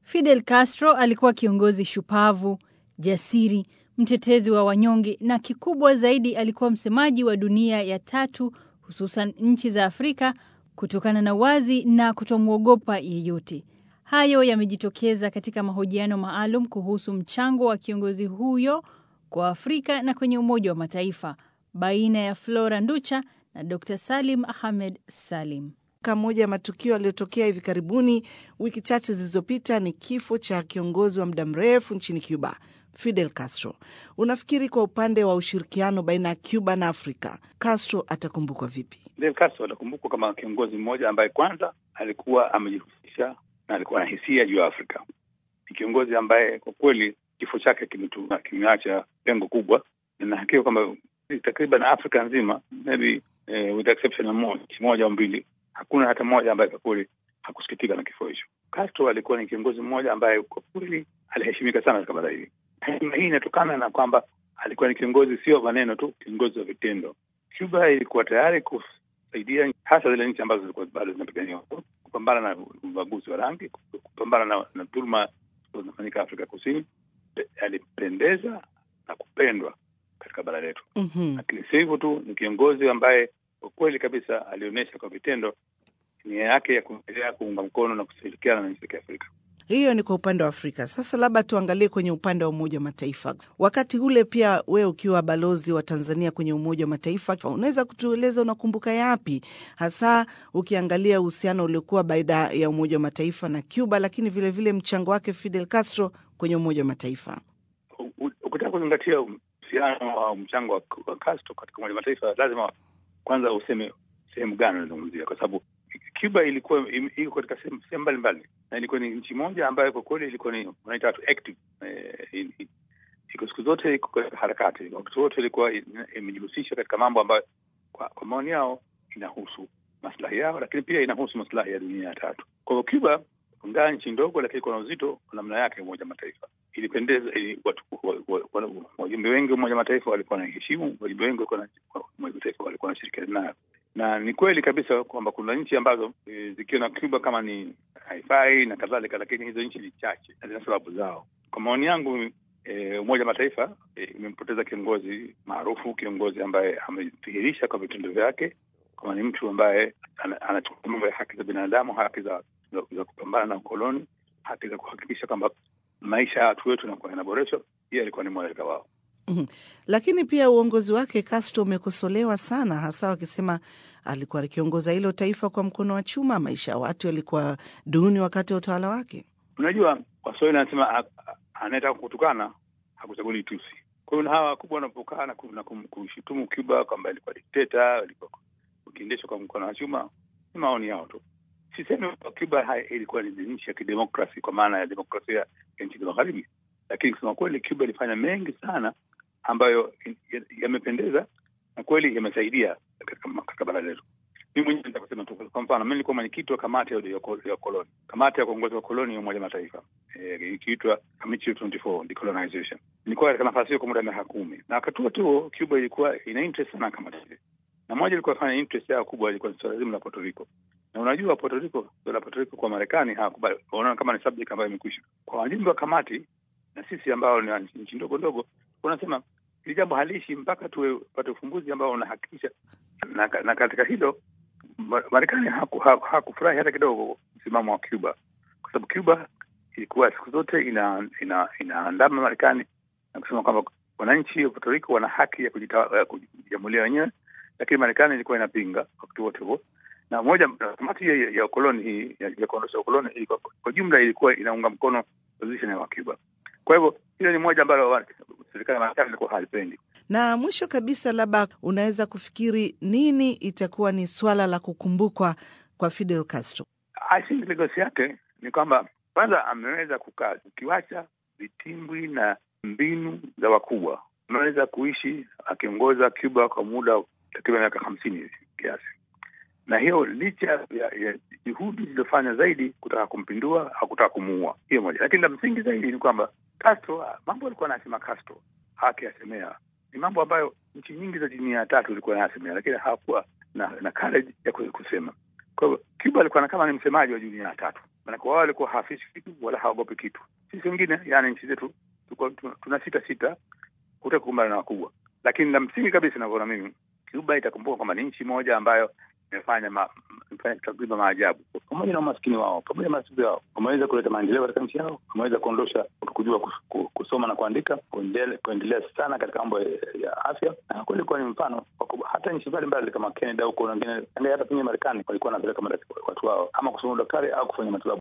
Fidel Castro alikuwa kiongozi shupavu, jasiri, mtetezi wa wanyonge na kikubwa zaidi alikuwa msemaji wa dunia ya tatu, hususan nchi za Afrika kutokana na wazi na kutomwogopa yeyote. Hayo yamejitokeza katika mahojiano maalum kuhusu mchango wa kiongozi huyo kwa Afrika na kwenye Umoja wa Mataifa baina ya Flora Nducha na Dr. Salim Ahmed Salim. Moja ya matukio yaliyotokea hivi karibuni wiki chache zilizopita ni kifo cha kiongozi wa muda mrefu nchini Cuba, Fidel Castro. Unafikiri kwa upande wa ushirikiano baina ya Cuba na Afrika, Castro atakumbukwa vipi? Fidel Castro atakumbukwa kama kiongozi mmoja ambaye kwanza alikuwa amejihusisha na alikuwa na hisia juu ya Afrika. Ni kiongozi ambaye kwa kweli kifo chake kimeacha pengo kubwa, na hakika kwamba takriban Afrika nzima maybe eh, with exception ya nchi moja au mbili hakuna hata mmoja ambaye kwa kweli hakusikitika na kifo hicho. Castro alikuwa ni kiongozi mmoja ambaye kwa kweli aliheshimika sana katika bara hili. Heshima hii inatokana na kwamba alikuwa ni kiongozi sio maneno tu, kiongozi wa vitendo. Cuba ilikuwa tayari kusaidia hasa zile nchi ambazo zilikuwa bado zinapigania kupambana na ubaguzi wa rangi, kupambana na, na dhuluma zinafanyika Afrika Kusini. Alipendeza na kupendwa katika bara letu, Mhm. lakini si hivyo tu, ni kiongozi ambaye kwa kweli kabisa alionyesha kwa vitendo nia yake ya kuendelea kuunga mkono na kushirikiana na nchi za Kiafrika. Hiyo ni kwa upande wa Afrika. Sasa labda tuangalie kwenye upande wa Umoja wa Mataifa. Wakati ule pia, wewe ukiwa balozi wa Tanzania kwenye Umoja wa Mataifa, unaweza kutueleza unakumbuka yapi hasa ukiangalia uhusiano uliokuwa baina ya Umoja wa Mataifa na Cuba, lakini vilevile vile mchango wake Fidel Castro kwenye Umoja wa Mataifa? U- u- Ukitaka kuzingatia uhusiano au mchango wa wa Castro katika Umoja wa Mataifa, lazima kwanza useme sehemu gani unazungumzia, kwa sababu Cuba ilikuwa im- iko katika sehemu sehemu mbalimbali na ilikuwa ni nchi moja ambayo kwa kweli ilikuwa ni wanaita watu active eh, i- i- iko siku zote iko katika harakati, wakati wote ilikuwa ina- imejihusisha katika mambo ambayo kwa, kwa maoni yao inahusu maslahi yao, lakini pia inahusu maslahi ya dunia ya tatu. Kwa hivyo Cuba ingawa nchi ndogo, lakini iko na uzito kwa namna yake Umoja wa Mataifa. Ilipendeza ili watu wa- wa- wa- wajumbe wengi wa Umoja wa Mataifa walikuwa naiheshimu, wajumbe wengi walikuwa na- wa Umoja wa Mataifa walikuwa wanashirikiana nayo, na ni kweli kabisa kwamba kuna nchi ambazo e, zikiwa na Cuba kama ni haifai na kadhalika, lakini hizo nchi ni chache na zina sababu zao. Kwa maoni yangu e, Umoja wa Mataifa e, imempoteza kiongozi maarufu, kiongozi ambaye amedhihirisha kwa vitendo vyake kama ni mtu ambaye ana- anachukua mambo ya haki za binadamu, haki za, za, za kupambana na ukoloni, haki za kuhakikisha kwamba maisha ya watu wetu yanakuwa yanaboreshwa. Yeye alikuwa ni mmoja wao. Mhm. Lakini pia uongozi wake Castro umekosolewa sana, hasa wakisema alikuwa akiongoza hilo taifa kwa mkono wa chuma. Maisha ya watu yalikuwa duni wakati wa utawala wake. Unajua, Waswahili anasema a- a- anayetaka kutukana hakuchaguli tusi. Kwa hiyo na hawa wakubwa wanapokaa na ku- na kum- kushutumu Cuba kwamba ilikuwa dikteta, ilikuwa ukiendeshwa kwa mkono wa chuma, ni maoni yao tu. Sisemi kwamba Cuba hai- ilikuwa ni nchi ya kidemokrasi kwa maana ya demokrasia ya nchi za magharibi, lakini kusema kweli, Cuba ilifanya mengi sana ambayo ya- yamependeza na kweli yamesaidia katika katika bara letu. Mimi mwenyewe nataka kusema tu, kwa mfano, mimi nilikuwa mwenyekiti wa kamati ya ya ko- ya koloni, kamati ya kuongoza wakoloni ya Umoja wa Mataifa eh, ikiitwa Committee 24 Decolonization. Nilikuwa katika nafasi hiyo kwa muda wa miaka kumi, na wakati huo tu Cuba ilikuwa ina interest sana kamati ile, na moja ilikuwa fanya interest yao kubwa ilikuwa ni swala zima la Puerto Rico, na unajua Puerto Rico, swala la Puerto Rico kwa Marekani hawakubali, wanaona kama ni subject ambayo imekwisha. Kwa wajumbe wa kamati na sisi ambao ni nchi ndogo ndogo, unasema hili jambo haliishi mpaka tupate ufumbuzi ambao unahakikisha na, na katika hilo Ma- Marekani haku- haku- hakufurahi hata kidogo msimamo wa Cuba, kwa sababu Cuba ilikuwa siku zote ina ina inaandama Marekani na kusema kwamba wananchi wa Puerto Rico wana haki ya kujita- ya kujiamulia wenyewe, lakini Marekani ilikuwa inapinga wakati wote huo, na moja na kamati ya, ya ukoloni hii ya, ya kuondosha ukoloni ilikuwa, kwa jumla ilikuwa inaunga mkono position ya Cuba. Kwa hivyo hilo ni moja ambalo wa- serikali ya Marekani ilikuwa halipendi. Na mwisho kabisa, labda unaweza kufikiri nini itakuwa ni swala la kukumbukwa kwa Fidel Castro? I think legacy yake ni kwamba kwanza ameweza kukaa, ukiwacha vitimbwi na mbinu za wakubwa, ameweza kuishi akiongoza Cuba kwa muda wa takriban miaka hamsini hivi kiasi, na hiyo licha ya, ya juhudi zilizofanya zaidi kutaka kumpindua au kutaka kumuua, hiyo moja. Lakini la msingi zaidi ni kwamba Castro, mambo alikuwa anasema Castro hakiyasemea ni mambo ambayo nchi nyingi za dunia ya tatu ilikuwa anayasemea, lakini hawakuwa na, na courage ya ku- kusema. Kwa hivyo Cuba alikuwa na kama ni msemaji wa dunia ya tatu, Maanake wao walikuwa hawafichi kitu wala hawagopi kitu. Sisi wengine, yani nchi zetu tuna sita sita kutaka kukumbana na wakubwa, lakini la msingi kabisa inavyoona mimi, Cuba itakumbuka kwamba ni nchi moja ambayo imefanya ma, takriban maajabu pamoja na umaskini wao, pamoja na matatizo yao, wameweza kuleta maendeleo katika nchi yao, wameweza kuondosha kujua kusoma na kuandika, kuendelea sana katika mambo ya afya, na kweli kuwa ni mfano hata nchi mbalimbali kama Canada huko, wengine hata kwenye Marekani walikuwa wanapeleka watu wao ama kusoma udaktari au kufanya matibabu.